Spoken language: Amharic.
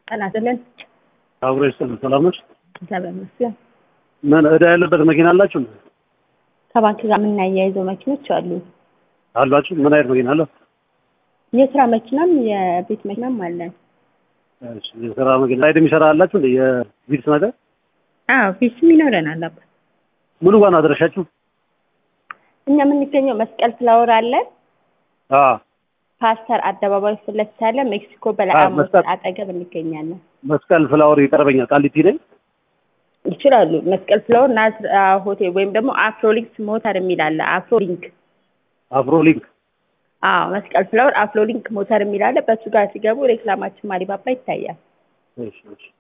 ጤና ይስጥልን። አብሮ ይስጥልን። ሰላም ነች? እግዚአብሔር ይመስገን። ምን እዳ ያለበት መኪና አላችሁ? ከባንክ ጋር የምናያይዘው መኪኖች አሉ። አሏችሁ? ምን አይነት መኪና አለ? የስራ መኪናም የቤት መኪናም አለን። እሺ፣ የስራ መኪና ላይ የሚሰራ አላችሁ እንዴ? የቪትስ ነገር አዎ ፊስም ይኖረናል። አባ ሙሉ ዋና አድረሻችሁ? እኛ የምንገኘው መስቀል ፍላወር አለን። አ ፓስተር አደባባይ ፊት ለፊት ያለ ሜክሲኮ አዎ፣ በለዓም መስቀል- አጠገብ እንገኛለን። መስቀል ፍላወር ይቀርበኛል። ቃሊቲ ነኝ። ይችላሉ። መስቀል ፍላወር ናዝር ሆቴል ወይም ደግሞ አፍሮሊንክስ ሞተር የሚል አለ። አፍሮሊንክ አፍሮ ሊንክ አዎ፣ መስቀል ፍላወር አፍሮሊንክ ሞተር የሚል አለ። በእሱ ጋር ሲገቡ ሬክላማችን ማሪባባ ይታያል። እሺ፣ እሺ።